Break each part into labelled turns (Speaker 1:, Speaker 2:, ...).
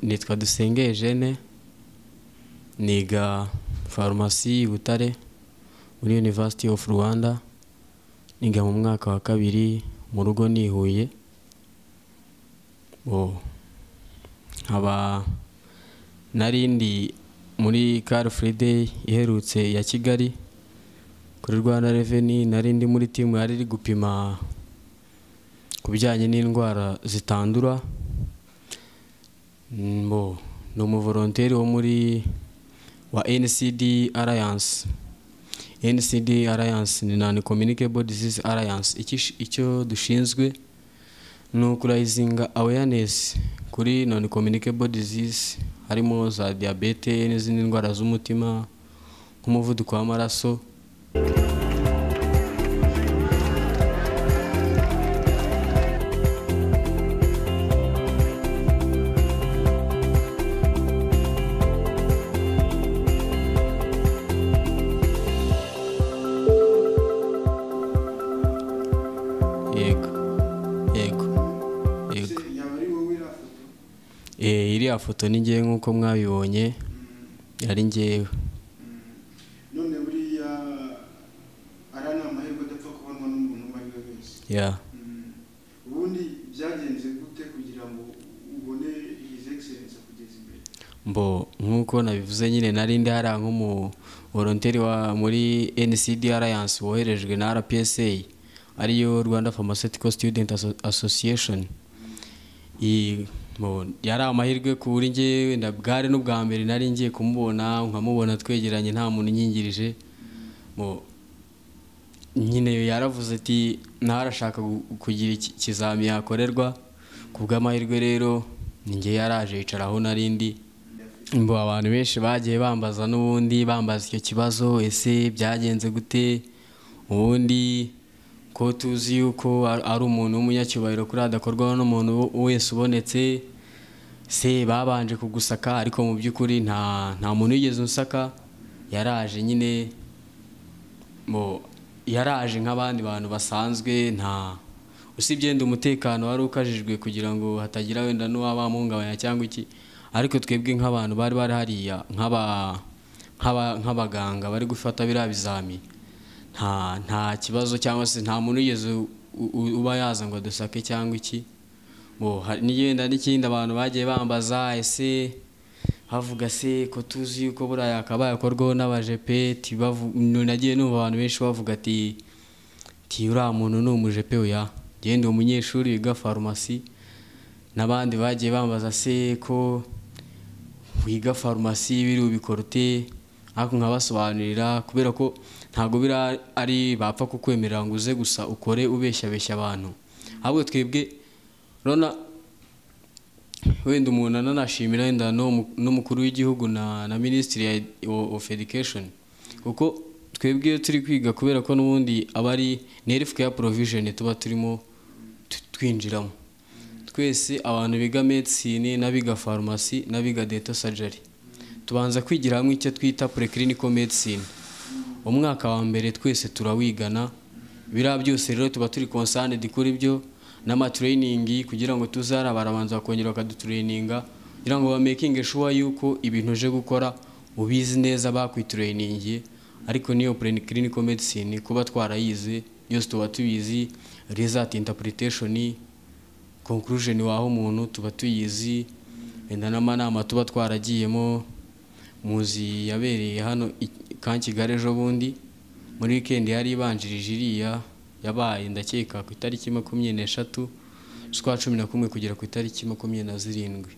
Speaker 1: nitwa dusenge Eugene niga farumasi butare muri University of Rwanda niga mu mwaka wa kabiri mu rugo ni i Huye Bo, nkaba narindi muri car free day iherutse ya kigali kuri rwanda reveni nari ndi muri timu yari iri gupima ku bijyanye n'indwara zitandura Mm, bo ni umuvoronteri wo muri wa ncd alliance ncd alliance ni non communicable disease alliance Icyo ish- icyo dushinzwe ni ukurayizinga awareness kuri non communicable disease harimo za diyabete n'izindi ndwara z'umutima nk'umuvuduko w'amaraso yego yego yego
Speaker 2: yaba ari wowe iriya foto
Speaker 1: Eh, iriya foto ni ngewe nk'uko mwabibonye yari ngewe
Speaker 2: none buriya ari ni amahirwe adapfa kubonwa n'umuntu uwo ari we wese
Speaker 1: ya
Speaker 2: Mm. ubundi byagenze gute kugira ngo ubone hizi egiserensi kugeza imbere
Speaker 1: mbo nk'uko nabivuze nyine nari ndi hariya nk'umuvoronteri wa muri ncd alliance woherejwe na rpsa ariyo rwanda pharmaceutical student Asso- association I- mbo, yari amahirwe kuri ngewe nda- bwari n'ubwa mbere nari ngiye kumubona nkamubona twegeranye nta muntu unyingirije mbo nyine yaravuze ati nawe arashaka gu- kugira iki- ikizami yakorerwa ku bw'amahirwe rero ninjye yaraje yicara aho nari ndi mbo abantu benshi bagiye bambaza n'ubundi bambaza icyo kibazo ese byagenze gute ubundi ko tuzi yuko ar- ari umuntu w'umunyacyubahiro kuri adakorwaho n'umuntu wo- wese ubonetse se babanje kugusaka ariko mu by'ukuri nta nta muntu wigeze unsaka yaraje nyine mu yaraje nk'abandi bantu basanzwe nta usibye yenda umutekano wari ukajijwe kugira ngo hatagira wenda n'uwaba muhungabanya cyangwa iki ariko twebwe nk'abantu bari bari hariya nk'aba nk'aba- nk'abaganga bari gufata biriya bizami nta nta kibazo cyangwa se nta muntu wigeze u- u- uba yaza ngo dusake cyangwa iki Bo, hari- n'igenda n'ikindi abantu bagiye bambaza ese havuga se ko tuzi yuko buriya yakabaye akorwaho n'abajepe tibavu- nagiye numva abantu benshi bavuga ati ti uriya muntu ni umujepe oya genda umunyeshuri wiga farumasi n'abandi bagiye bambaza se ko wiga farumasi biri ubikora ute ariko nkabasobanurira kubera ko ntabwo bira ari bapfa kukwemerera ngo uze gusa ukore ubeshyabeshya abantu ahubwo twebwe urabona wenda umuntu ananashimira wenda n'uwo- n'umukuru w'igihugu na na minisitiri ya o- of education kuko twebwe iyo turi kwiga kubera ko n'ubundi aba ari nerifuka ya porovijeni tuba turimo tu- twinjiramo twese abantu biga medisine n'abiga farumasi n'abiga deta sajari tubanza kwigira hamwe icyo twita purekiriniko medisine umwaka wa mbere twese turawigana biriya byose rero tuba turi konsanide kuri byo n'amatrainingi kugira ngo tuzara barabanza bakongera bakadutureyininga kugira ngo bamekinge shuwa yuko ibintu uje gukora ubizi neza bakwitureyiningiye ariko niyo clinical medicine kuba twarayize yose tuba tubizi result interpretation conclusion waha umuntu tuba tuyizi wenda n'amanama tuba twaragiyemo muzi yabereye hano i ka kigali ejo bundi muri wikendi yari ibanjirije iriya yabaye ndakeka ku itariki makumyabiri n'eshatu z'ukwa cumi na kumwe kugera ku itariki makumyabiri na zirindwi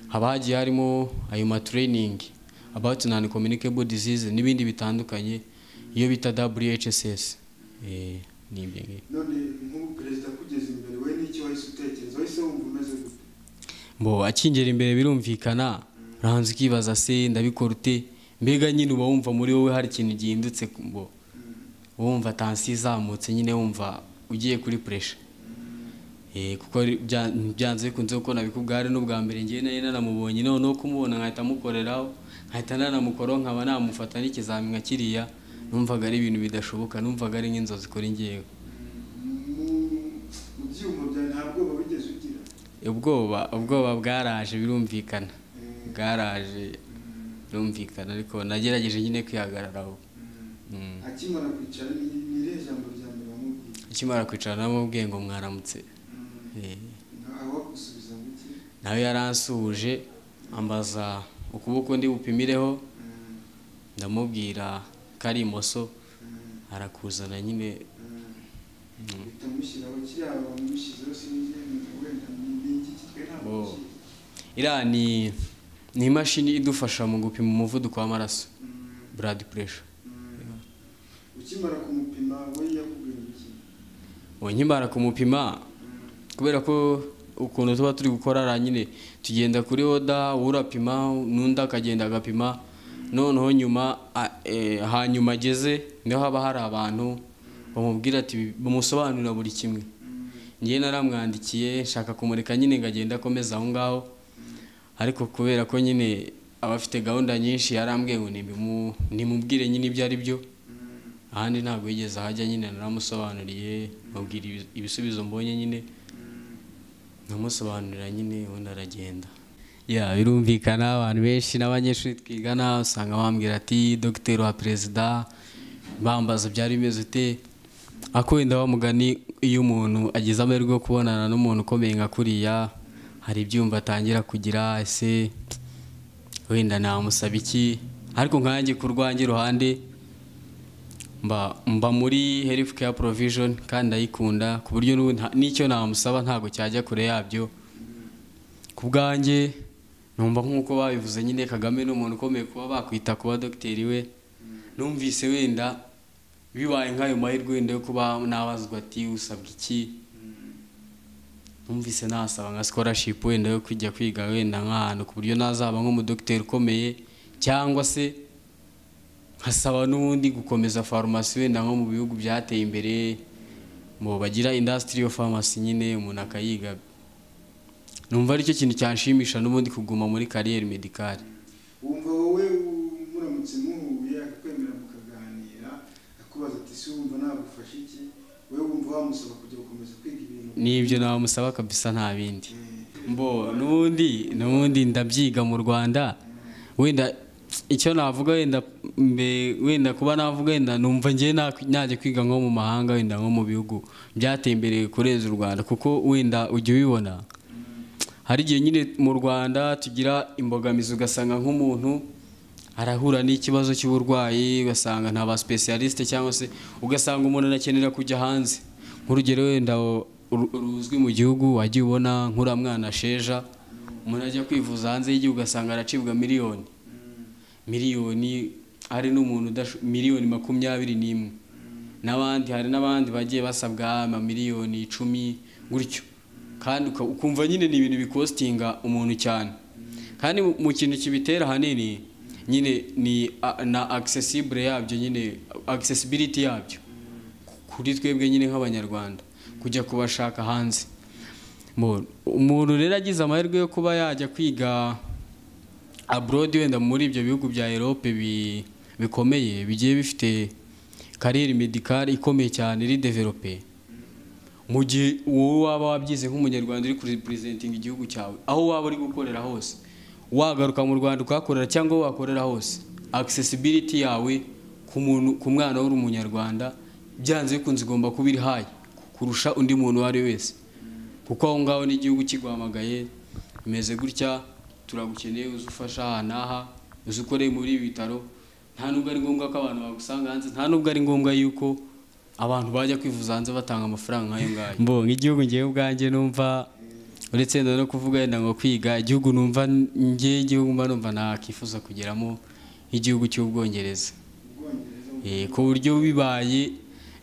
Speaker 1: haba hagiye harimo ayo matreyiningi abawuti nani kominikebo dizize n'ibindi bitandukanye iyo bita WHSS Eh, ni ibyo ngibyo
Speaker 2: none nk'ubu perezida akugeze imbere we n'icyo wahise utekereza wahise wumva umeze gute
Speaker 1: mbo akingera imbere birumvikana urahanza ukibaza se ndabikora ute mbega nyine uba wumva muri wowe hari ikintu gihindutse ku- mbo wumva tansiyo izamutse nyine wumva ugiye kuri puresha Eh, kuko ri- bya- byanze bikunze kuko nabikubwari n'ubwa mbere ngewe nari nanamubonye noneho kumubona nkahita mukoreraho nkahita nanamukoraho nkaba namufata n'ikizami nka kiriya numvaga ari ibintu bidashoboka numvaga ari nk'inzozi kuri ngewe
Speaker 2: mu mu byuma byawe nta bwoba wigeze ugira
Speaker 1: ubwoba ubwoba bwaraje birumvikana
Speaker 2: Eh,
Speaker 1: bwaraje
Speaker 2: mm,
Speaker 1: birumvikana ariko nagerageje nyine kwihagararaho
Speaker 2: mm.
Speaker 1: Mm.
Speaker 2: akimara kwicara ni ni irihe jambo rya mbere wamubwiye
Speaker 1: akimara kwicara namubwiye ngo mwaramutse
Speaker 2: Mm.
Speaker 1: Eh.
Speaker 2: nawe wagusubiza muke
Speaker 1: nawe yaransuhuje ambaza ukuboko ndi bupimireho
Speaker 2: Mm,
Speaker 1: ndamubwira ko ari imoso
Speaker 2: mm,
Speaker 1: arakuzana nyine
Speaker 2: mm.
Speaker 1: Mm.
Speaker 2: uhita umushyiraho kiriya wamushyizeho sinjye wenda ni igiki twe ntabwo
Speaker 1: Oh.
Speaker 2: tukizi.
Speaker 1: iriya ni ni imashini idufasha mu gupima umuvuduko w'amaraso
Speaker 2: Mm.
Speaker 1: blood pressure
Speaker 2: Mm. ukimara kumupima we yakubwira iki
Speaker 1: ubu nkimara kumupima
Speaker 2: Mm,
Speaker 1: kubera ko ukuntu tuba turi gukora ara nyine tugenda kuri oda urapima n'undi akagenda agapima noneho nyuma a- eh, hanyuma ageze niho haba hari abantu bamubwira ati bamusobanurira buri kimwe
Speaker 2: mm,
Speaker 1: ngewe naramwandikiye nshaka kumureka nyine ngo agende akomeza aho ngaho ariko kubera ko nyine aba afite gahunda nyinshi yarambwiye ngo nimbimu- nimubwire nyine ibyo ari byo
Speaker 2: mm,
Speaker 1: ahandi ntabwo yigeze ahajya nyine naramusobanuriye mubwira ibi- ibisubizo mbonye nyine
Speaker 2: mm.
Speaker 1: nkamusobanurira nyine ubundi aragenda ya birumvikana abantu benshi n'abanyeshuri twigana usanga bambwira ati dogiteri wa perezida bambaza byari bimeze ute ako wenda wa mugani iyo umuntu agize amahirwe yo kubonana n'umuntu ukomeye nka kuriya hari ibyumva atangira kugira ese wenda namusaba iki ariko nkanjye ku rwanjye iruhande mba mba muri health care provision kandi ndayikunda ku buryo n'ubu nta- n'icyo namusaba ntabwo cyajya kure yabyo ku bwanjye numva nk'uko babivuze nyine kagame ni umuntu ukomeye kuba bakwita kuba dogiteri we numvise wenda bibaye nk'ayo mahirwe wenda yo kuba nabazwa ati usabwa iki numvise nasaba nka scholarship wenda yo kujya kwiga wenda nk'ahantu ku buryo nazaba nk'umudogiteri ukomeye cyangwa se nkasaba n'ubundi gukomeza farumasi wenda nko mu bihugu byateye imbere mu bagira indasitiri yo farumasi nyine umuntu akayiga numva aricyo kintu cyanshimisha n'ubundi kuguma muri kariyeri medikari
Speaker 2: wumva wowe muramutse muhuye akakwemera mukaganira akubaza ati si wumva nagufasha iki wowe wumva wamusaba kujya gukomeza kwiga ibintu
Speaker 1: n'ibyo namusaba kabisa nta bindi
Speaker 2: Eh,
Speaker 1: mbo n'ubundi n'ubundi ndabyiga mu rwanda wenda icyo navuga wenda mbe- wenda kuba navuga wenda numva ngewe na- najya kwiga nko mu mahanga wenda nko mu bihugu byateye imbere kurenza u rwanda kuko wenda ujya ubibona hari igihe nyine mu rwanda tugira imbogamizi ugasanga nk'umuntu arahura n'ikibazo cy'uburwayi ugasanga nta ba specialiste cyangwa se ugasanga umuntu anakenera kujya hanze nk'urugero wenda u- uru- ruzwi mu gihugu wagiye ubona nk'uriya mwana sheja umuntu ajya kwivuza hanze y'igihugu ugasanga aracibwa miliyoni miliyoni ari n'umuntu udasho- miliyoni makumyabiri n'imwe n'abandi hari n'abandi bagiye basabwa amamiliyoni icumi gutyo kandi uka- ukumva nyine ni ibintu bikostinga umuntu cyane kandi mu- mu kintu kibitera ahanini nyine ni a- na accessible yabyo nyine accessibility yabyo ku- kuri twebwe nyine nk'abanyarwanda kujya kubashaka hanze Mu- umuntu rero agize amahirwe yo kuba yajya kwiga abroad wenda muri ibyo bihugu bya Europe bi- bikomeye bigiye bifite kariyeri medikari ikomeye cyane iri develope mu gihe wowe waba wabyize nk'umunyarwanda uri kuripurezentinga igihugu cyawe aho waba uri gukorera hose wagaruka mu rwanda ukahakorera cyangwa wakorera hose accessibility yawe ku muntu ku mwana w'uri umunyarwanda byanze bikunze igomba kuba iri hayi kurusha undi muntu uwo ari we wese kuko aho ngaho n'igihugu kiguhamagaye bimeze gutya turagukeneye uzi ufasha aha n'aha uzi ukoreye muri ibi bitaro nta nubwo ari ngombwa ko abantu bagusanga hanze nta nubwo ari ngombwa yuko abantu bajya kwivuza hanze batanga amafaranga nk'ayo ngayo mbonye igihugu ngewe ubwanjye numva uretse wenda no kuvuga wenda ngo kwiga igihugu numva ngewe igihugu mba numva nakifuza kugeramo nk'igihugu cy'ubwongereza
Speaker 2: ubwongereza
Speaker 1: Eh, ku buryo bibaye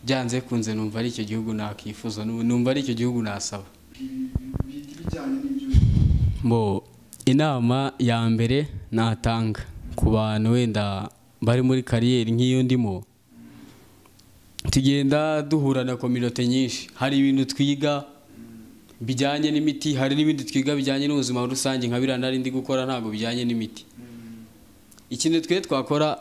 Speaker 1: byanze bikunze numva ari icyo gihugu nakifuza numva ari icyo gihugu nasaba
Speaker 2: bi- bi- bi- bijyanye n'ibyo
Speaker 1: Mbo inama ya mbere natanga ku bantu wenda bari muri kariyeri nk'iyo ndimo tugenda duhura na kominote nyinshi hari ibintu twiga bijyanye n'imiti hari n'ibindi twiga bijyanye n'ubuzima rusange nka biriya nari ndi gukora ntabwo bijyanye n'imiti
Speaker 2: Mm,
Speaker 1: ikintu twe twakora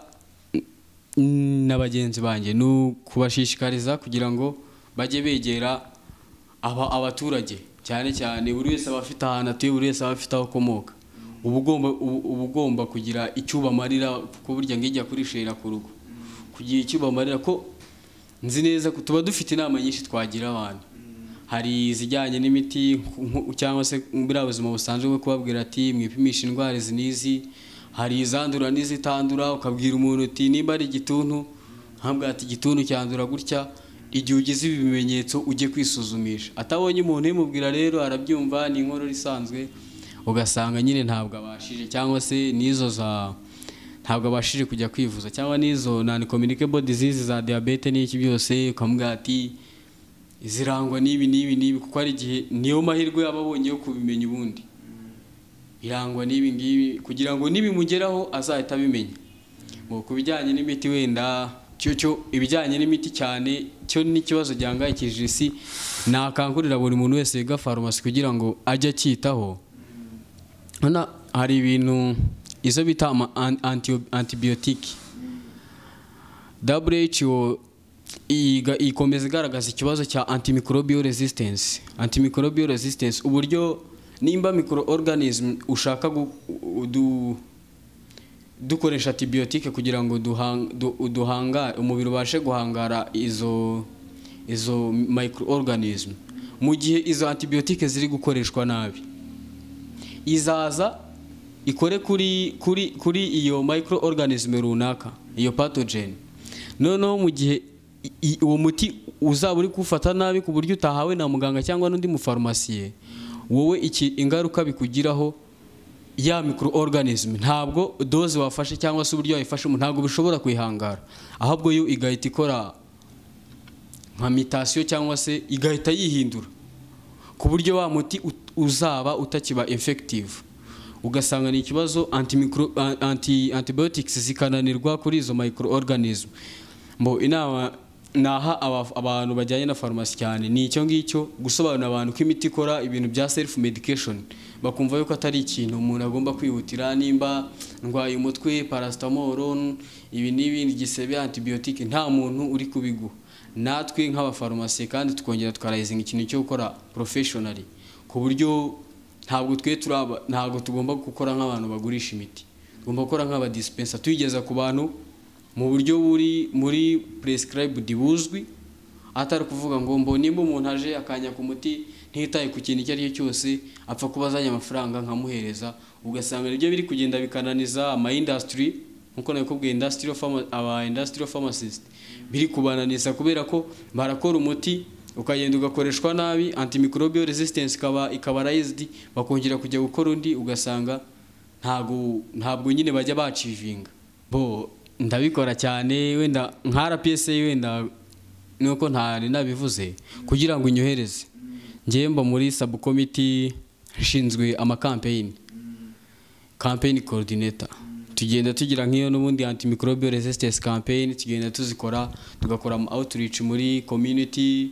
Speaker 1: mm, na bagenzi banjye ni ukubashishikariza kugira ngo bajye begera aba- abaturage cyane cyane buri wese aba afite ahantu atuye buri wese aba afite aho akomoka uba ugomba uba- uba ugomba kugira icyo ubamarira kuko burya ngo ijya kurishera ku rugo kugira icyo ubamarira ko nzi neza ko tuba dufite inama nyinshi twagira abantu hari izijyanye n'imiti nku- cyangwa se buriya buzima busanzwe bwo kubabwira ati mwipimisha indwara izi n'izi hari izandura n'izitandura ukabwira umuntu uti nimba ari igituntu ntabwo ati igituntu cyandura gutya igihe ugize ibi bimenyetso ujye kwisuzumisha atabonye umuntu ubimubwira rero arabyumva ni inkorora isanzwe ugasanga nyine ntabwo abashije cyangwa se n'izo za ntabwo abashije kujya kwivuza cyangwa n'izo nani communicable disease za diyabete n'iki byose ukamubwira ati zirangwa n'ibi n'ibi n'ibi kuko hari igihe niyo mahirwe yaba abonye yo kubimenya ubundi irangwa n'ibi ngibi kugira ngo nibimugeraho azahita abimenya ngo ku bijyanye n'imiti wenda cyo cyo ibijyanye n'imiti cyane cyo n'ikibazo gihangayikishije isi nakangurira buri muntu wese wiga farumasi kugira ngo ajye acyitaho Hano hari ibintu izo bita ama an- anti- antibiyotiki WHO iga- ikomeza igaragaza ikibazo cya antimicrobial resistance antimicrobial resistance uburyo nimba microorganism ushaka gu- du- dukoresha antibiyotike kugira ngo duhang- du- duhanga umubiri ubashe guhangara izo izo microorganism mu gihe izo antibiyotike ziri gukoreshwa nabi izaza ikore kuri kuri kuri iyo microorganism runaka iyo pathogen noneho mu gihe i- i- uwo muti uzaba uri kuwufata nabi ku buryo utahawe na muganga cyangwa n'undi mufarumasiye wowe iki ingaruka bikugiraho ya microorganism ntabwo doze wafashe cyangwa se uburyo wayifashemo ntabwo bishobora kwihangara ahubwo yo igahita ikora nka mitasiyo cyangwa se igahita yihindura ku buryo wa muti ut- uzaba utakiba infective ugasanga ni ikibazo antimicro- a- anti antibiotics zikananirwa kuri izo microorganism mbo inama naha aba- abantu bajyanye na farumasi cyane ni icyo ngicyo gusobanurira abantu ko imiti ikora ibintu bya self medication bakumva yuko atari ikintu umuntu agomba kwihutira nimba ndwaye umutwe paracetamol ibi n'ibindi gisebe antibiotique nta muntu uri kubiguha natwe nk'abafarumasi kandi tukongera tukarayizinga ikintu cyo gukora porofeshonari ku buryo ntabwo twe turaba ntabwo tugomba gukora nk'abantu bagurisha imiti tugomba gukora nk'abadisipensa tuyigeza ku bantu mu buryo buri muri puresikarayibudi buzwi atari ukuvuga ngo mbo nimba umuntu aje akanya ku muti ntitaye ku kintu icyo ari cyo cyose apfa kuba azanye amafaranga nkamuhereza ugasanga nibyo biri kugenda bikananiza ama indasitiri nkuko nabikubwiye industrial pharma, aba industrial pharmacist biri kubananiza kubera ko barakora umuti ukagenda ugakoreshwa nabi antimicrobial resistance ikaba ikaba raised bakongera kujya gukora undi ugasanga ntago ntabwo nyine bajya bacivinga bo ndabikora cyane wenda nka RPSA wenda nuko ntari nabivuze kugira ngo inyohereze ngewe mba muri subcommittee nshinzwe amakampeyini campaign coordinator tugenda tugira nk'iyo n'ubundi antimicrobial resistance campaign tugenda tuzikora tugakora ama outreach muri community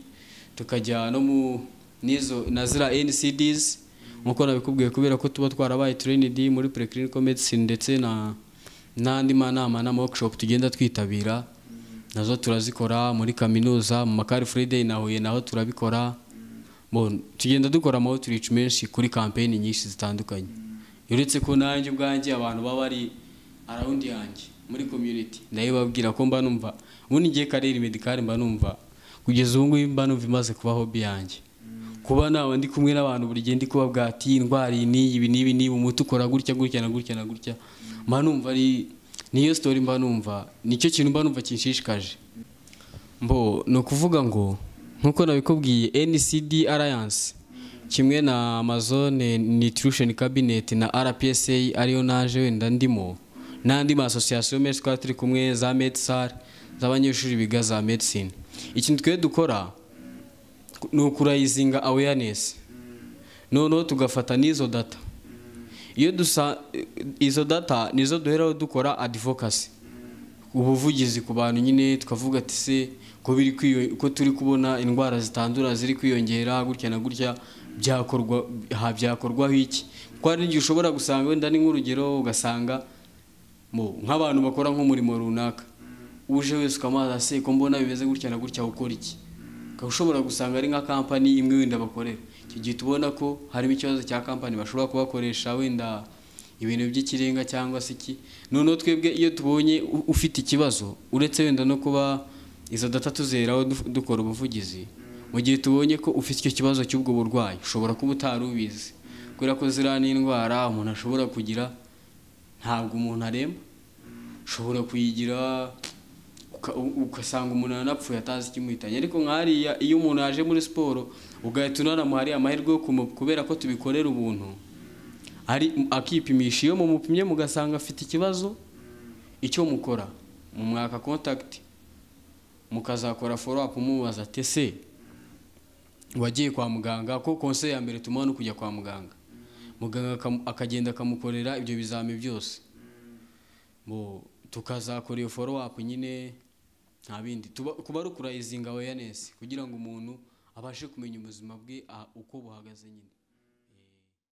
Speaker 1: tukajya no mu nizo na zira NCDs nkuko nabikubwiye kubera ko tuba twarabaye trained muri preclinical medicine ndetse na n'andi manama na workshop tugenda twitabira nazo turazikora muri kaminuza mu makari friday na huye naho turabikora Bon, tugenda dukora ama outreach menshi kuri campaign nyinshi zitandukanye uretse ko nanjye ubwanjye abantu baba bari around yanjye muri community nayo babwira ko mba numva ubundi ngiye karere medikare mba numva kugeza ubu ngubu mba numva imaze kuba hobby yanjye kuba nawe ndi kumwe n'abantu buri gihe ndi kubabwira ati "Iyi ndwara iyi n'iyi ibi n'ibi n'ibi umuti ukora gutya gutya na gutya na gutya mba numva ari niyo story mba numva nicyo kintu mba numva kinshishikaje mbo ni ukuvuga ngo nk'uko nabikubwiye ncd alliance kimwe na amazone nutrition cabinet na rpsa ariyo naje wenda ndimo n'andi maasosiyasiyo menshi twari turi kumwe za medsar z'abanyeshuri biga za medicine ikintu twe dukora ni ukurayizinga awareness noneho tugafata n'izo data iyo dusa izo data nizo duheraho dukora advocacy ubuvugizi ku bantu nyine tukavuga ati se ko biri kwiyo- ko turi kubona indwara zitandura ziri kwiyongera gutya na gutya byakorwa ha byakorwaho iki kuko hari n'igihe ushobora gusanga wenda ni nk'urugero ugasanga mu- nk'abantu bakora nk'umurimo runaka uje wese ukamubaza se ko mbona bimeze gutya na gutya ukora iki ukaba ushobora gusanga ari nka kampani imwe wenda bakorera icyo gihe tubona ko harimo ikibazo cya kampani bashobora kubakoresha wenda ibintu by'ikirenga cyangwa se iki noneho twebwe iyo tubonye u- ufite ikibazo uretse wenda no kuba izo data tuzeraho du- dukora ubuvugizi mu gihe tubonye ko ufite icyo kibazo cy'ubwo burwayi ushobora kuba utari ubizi kubera ko ziriya n'indwara umuntu ashobora kugira ntabwo umuntu aremba ushobora kuyigira uka- u- ugasanga umuntu aranapfuye atazi ikimuhitanye ariko nk'hariya iyo umuntu yaje muri siporo ugahita unaramuhariye amahirwe yo kumu- kubera ko tubikorera ubuntu ari akipimisha iyo mumupimye mugasanga afite ikibazo icyo mukora mu mwaka kontakiti mukazakora foro apu mubaza ati ese wagiye kwa muganga ko konse ya mbere tumuha no kujya kwa muganga muganga akam- akagenda akamukorera ibyo bizami byose Bo, tukazakora iyo foro apu nyine nta bindi Tuba- kuba ari ukurayizinga weyanesi kugira ngo umuntu abashe kumenya ubuzima bwe ah, uko buhagaze nyine